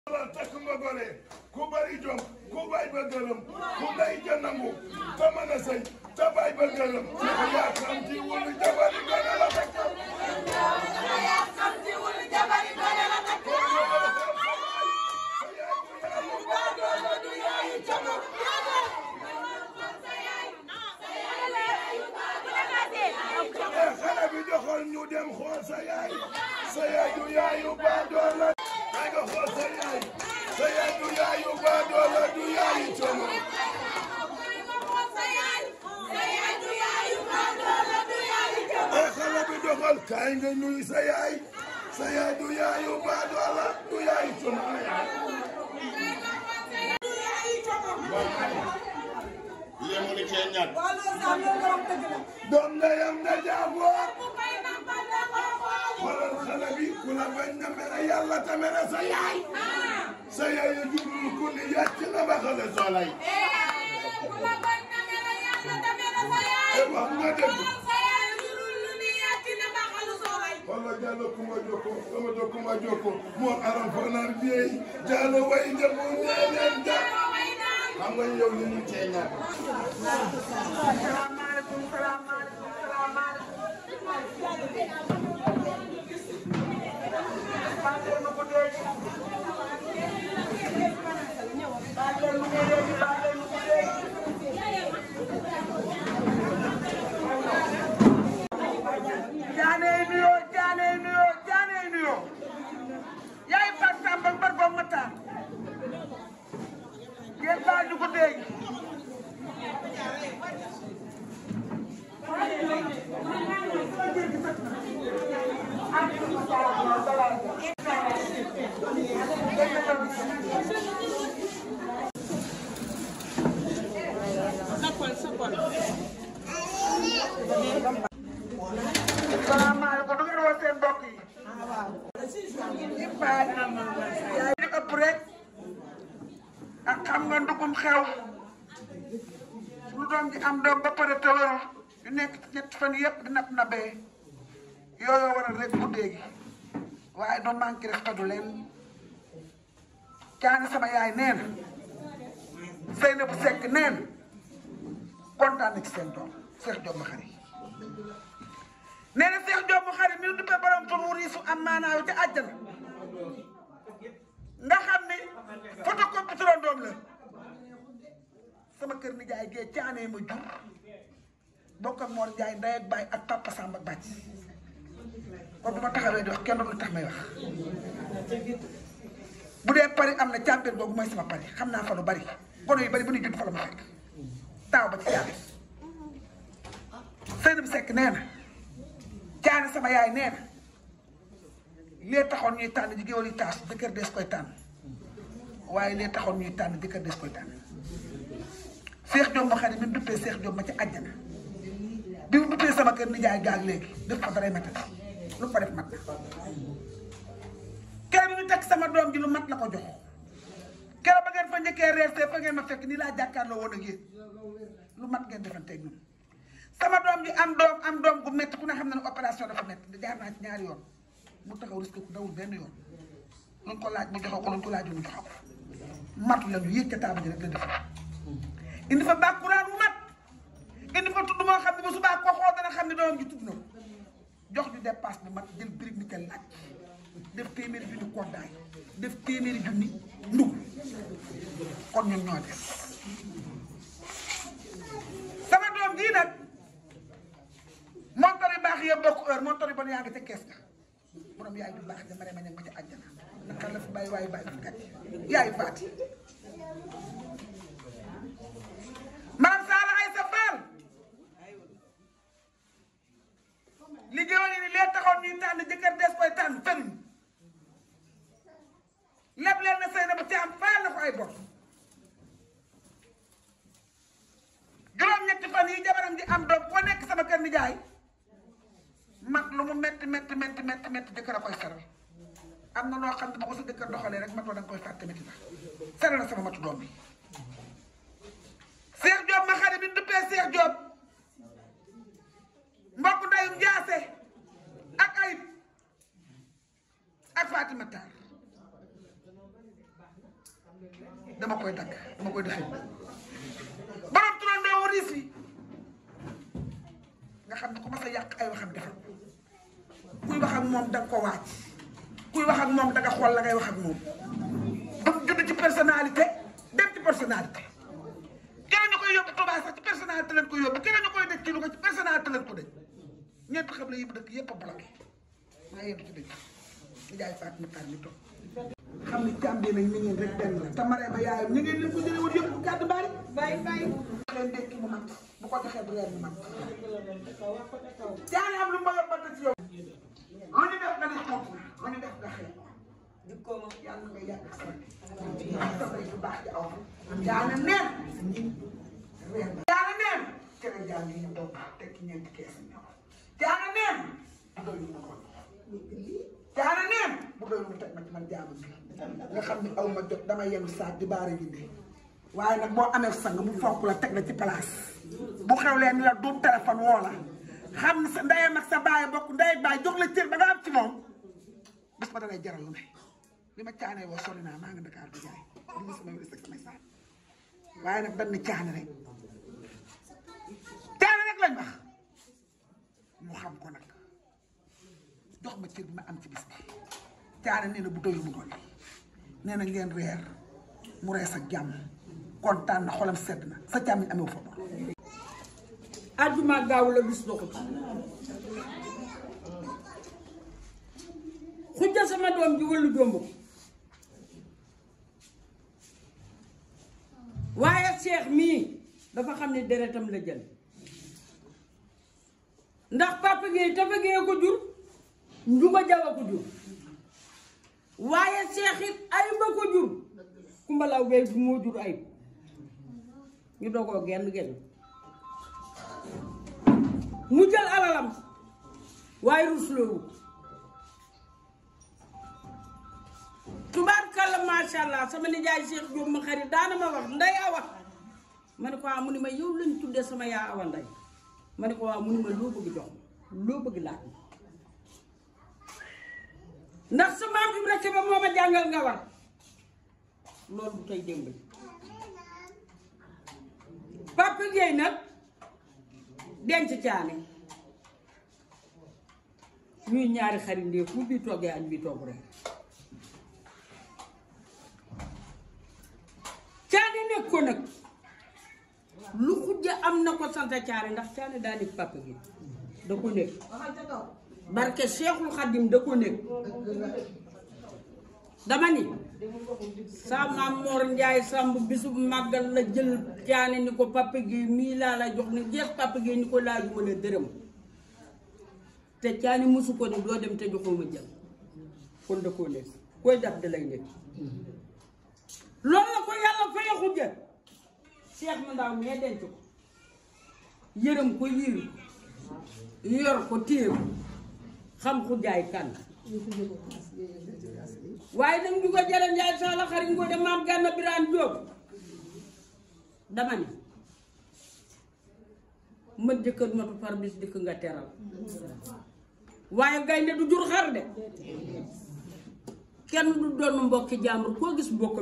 la takk nga gore ku bari jom ku bay ba gërëm ku day ja nangu te mën a sëy te bay ba gërëm yaa xam ci wulu jabari gone la takk Eh, xale bi joxoon ñu dem xool sa yaay sa yaay du yaayu baadoola ay nga xool sa yaay sa yaay du yaayu baadoola du yaayu coono ay xale bi joxoon kaay nga nuyu sa yaay sa yaay du yaayu baadoola du yaayu coono ay yemuli cee ñàkk doom ndeyam na jaaboor xoolal xale bi ku la bañ na mere yàlla te mere sa yaay sa yaay ya jurul ku ni yàcc na ba xale solay e wax nga dëgg walla Diallo kuma jokko sama jo kuma jokko moom aram fanar biyey Diallo way njabo ñeeñeen ja xam nga yow li ñu cee ñàkk salaamaaleykum salaamaaleykum salaamaaleykum baal leen ma ko dégg baal leen ma ko dégg baal leen ma ko dégg jaanee nuyoo jaanee nuyoo jaanee nuyoo yaay Fatou Samba Mbar Ba Matar yéen baal ñu ko dégg salaamaaleykum du ngeen woo seen mbokk yi. yaay li ëpp rek ak xam nga ndugum xew lu doom ji am doom ba pare tëwëru yu nekk ci ñetti fan yëpp di nab nabee yooyu waral rek guddee gi waaye doon manqué rek xadu leen caani sama yaay nee na Seyna bu sekk nee na kontaan na ci seen doom Cheikh Diop ma xarit nee na Cheikh Diop mu xarit mi ngi duppee borom tur wu riisu am maanaaw ca àjjana nga xam ni photocopie turandoom la sama kër ni jaay gee caanee ma jur bokk ak Mor Ndiaye ndey ak baay ak papa Samba ak bàcc kon bu ma taxawee di wax kenn du tax may wax bu dee Paris am na champion boobu mooy sama Paris xam naa fa lu bari gono yu bari bu ñu judd fa la ma fekk taaw ba ci yàlla Seydou Seck nee na caane sama yaay nee na lee taxoon ñuy tànn ji géwél yi taas jëkkër des koy tànn waaye lee taxoon ñuy tànn jëkkër des koy tànn Seex Jóob ma xam ne mi mu duppee Seex Jóob ma ci àjjana bi mu duppee sama kër nijaay gaag léegi def ko daray matati lu ko def mat na keroog bi ñu teg sama doom ji lu mat la ko jox keroog ba ngeen fa njëkkee reer see fa ngeen ma fekk nii laa jàkkaarloo woon ak yéen lu mat ngeen defanteeg ñun sama doom ji am doom am doom gu métti ku ne xam na ne opération dafa métti jaar naa ci ñaari yoon mu taxaw risque ku dawul benn yoon luñ ko laaj mu joxo ko luñ ko laaj mu joxo ko matu la ñu yéeg ca taaba ji rek la def indi fa bàkkuraan bu mat indi fa tudd moo xam ne ba subaa ko xool dana xam ne doomam ji tudd na ko jox ñu dépasse bu mat jël birig ni kel laaj def téeméeri junni koddaay def téeméeri junni ndug kon ñun ñoo def sama doom jii nag montor yu baax yëpp bokk heure montor yu bon yaa ngi ca kees ga borom yaay du baax dama rema ñag ma ca àjjana naka la fi bàyyi waaye bàyyi fi gàcce yaay faati maam Saala ay sa faal liggéeyoon ni lee taxoon ñuy tànn jëkkër des koy tànn fenuñ lépp leen na sëy na ba ci am faal na ko ay bor juróom-ñetti fan yi jabaram ji am doom koo nekk sama kër nijaay mat lu mu metti metti metti metti metti jëkkër a koy saral am na noo xam ne bu ko sa jëkkër doxalee rek matoo da nga koy fàtte metti na saral na sama matu doom bi Cheikh Diop ma xarit bi ñu duppee Cheikh Diop mbokk ndeyum Njaase ak Ayib ak Fatima Tar dama koy dagg dama koy defee borom turandoo wariis yi nga xam ne ku mas a yàq ay waxam defal kuy wax ak moom danga ko waaj kuy wax ak moom danga xool la ngay wax ak moom dafa judd ci personnalité dem ci personnalité keneen ñu koy yóbbu Touba sax ci personnalité lañ ko yóbbu keneen ñu koy dëkk ci Louga ci personnalité lañ ko dëj ñeent xam la yi mu dëkk yépp a bloqué maa yéen ci dëj ñu jaay Fatou Matar mi toog xam ni càmm bi nag ni ngeen rek benn la te maree ba yaayam ñu ngeen leen ko jëlee woon yëpp gàddu baari bàyyi bàyyi. leen dekki mu mat bu ko joxee bu reer mu mat jaani am lu ma yóbbante ci yow lu ñu def nga ne xonk na lu ñu def nga xeex dikkoo ma. yàlla nga yàgg ak sama sabay bu baax di aw jaana neen reer ba jaana neen cere jaan yi ñu toog teg ci ñeenti kees ñëw jaana neen bu doy mu ko jaana neen bu doy mu teg ma ci man jaamu bi nga xam ni aw ma jot dama yenu saak di baara gindi waaye nag boo amee sang mu fonk la teg la ci place bu xew leen ni la du téléphone woo la xam ni sa ndeyam ak sa baay bokk ndey ak baay jox la cër ba nga am ci moom bés ba dalay jaral lu ne li ma caanee woo sori naa maa ngi Dakar di jaay di gis sama wér samay saak waaye nag dañ ni caane rek caane rek lañ wax mu xam ko nag jox ma cër bi ma am ci bis bi caane nee na bu doyul mu doon nee na ngeen reer mu rees ak jàmm kontaan na xolam sedd na sa càmmiñ amee fa bor àjjuma gaaw la bis doxut xujja sama doom ji wëllu jomb ko waaye seex mii dafa xam ne deretam la jël ndax papa Gueye Tafa Gueye ko jur Njuba Jaw ko jur waaye seex it ayuba ko jur kumbalaw Gueye bu moo jur ayub ñu dogoo genn genn mu jël alalam waaye rusloowu tubaarkalla macha allah sama nijaay Cheikh Diop ma xarit daana ma wax nday awa ma ne ko waaw mu ni ma yow lañ tuddee sama yaa awa nday ma ne ko waaw mu ni ma loo bëgg jox ma loo bëgg laaj ma ndax sa maam Ibra Kebe moo ma jàngal nga war loolu bu tey démb Papa Gueye nag denc caane ñuy ñaari xarit ndee fu bii toggee añ bii togg reer caane nekk ko nag lu xujja am na ko sant caane ndax caane daa nekk Papa Gueye da ko nekk barke Seexul Xadim da ko nekk dama ni sa maam Mor Njaay Samb bisub màggal la jël caane ni ko Papa Gueye mii laa la jox ni jeex Papa Gueye ni ko laajuma la dërëm te caane mosu ko ni doo dem te joxuma jël kon da koo nekk koy daf da lay nekk loolu la ko yàlla faya xujja seex ma ndaw mee denc ko yërëm ko yiir ko yor ko téye ko xam xujjaay kan waaye nag ñu ko jëlee Njaay Saala xarit ngoo de maam Gànna Biraan Jóob dama ni mën jëkkër matu par bis dikk nga teral waaye gaynde du jur xar de kenn du doon mbokki jàmbur koo gis mbokk